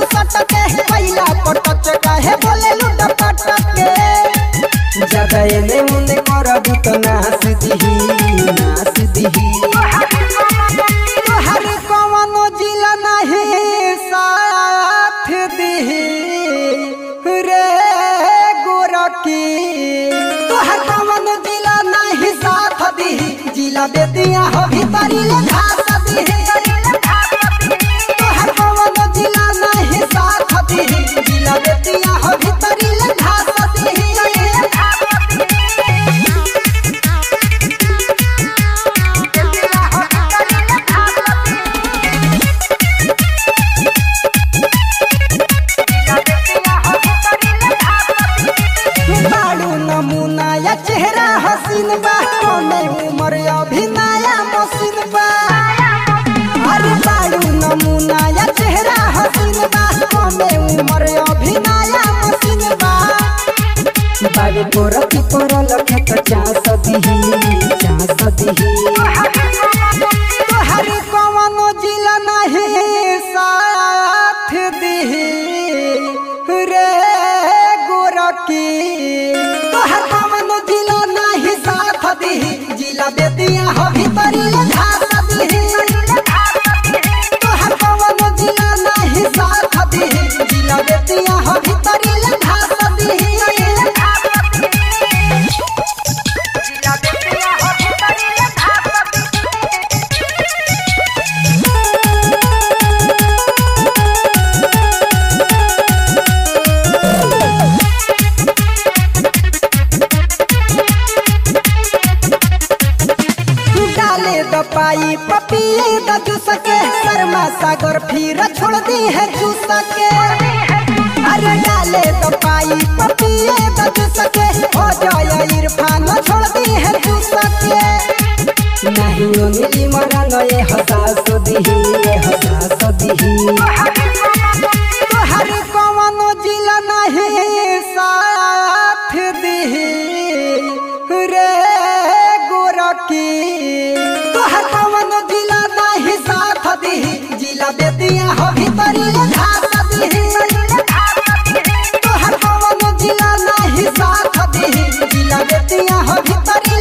सटके पहिला पटच काहे बोले लुट पटके ज्यादा एने मुने करब त नास दिही नास दिही तोहर कवनो जिला नहीं साथ दिही रे गोरकी तोहर कवनो जिला नहीं साथ दिही जिला बेदिया हो भीतरी ले घास दिही तोहर कवनो जिला नहीं साथ दिही जिला बेदिया हो भीतरी ले घास दिही बाड़ू नमूना या चेहरा हसीन बा कोने उमर अभी नया मसीन बा अरे बाड़ू नमूना या चेहरा हसीन बा कोने उमर अभी नया मसीन बा बाबे पोरती पोरल खेत चास दिही चास दिही तोहर कवनो जिला नहीं साथ दिही रे गोरकी तोहर कवनो जिला नहीं साथ दिही जिला बेदिया हो भीतरी ले घास दिही तोहर कवनो जिला नहीं साथ दिही जिला बेदिया हो भीतरी ले घास दिही डाले द पाई पपिए द जूस के शर्मा सागर फिर छोड़ दी है जूस के अरे डाले द पाई पपिए द जूस के हो जाए इरफान छोड़ दी है जूस के नाही ओंगली मरन ए हसास दिही ए हसास दिही तोहर कवनो जिला नहीं साथ दिही रे गोरकी तोहर कवनो जिला नहीं साथ दिही जिला बेदिया हो भीतरी ले घास दिही तोहर कवनो जिला नहीं साथ दिही जिला बेदिया हो भीतरी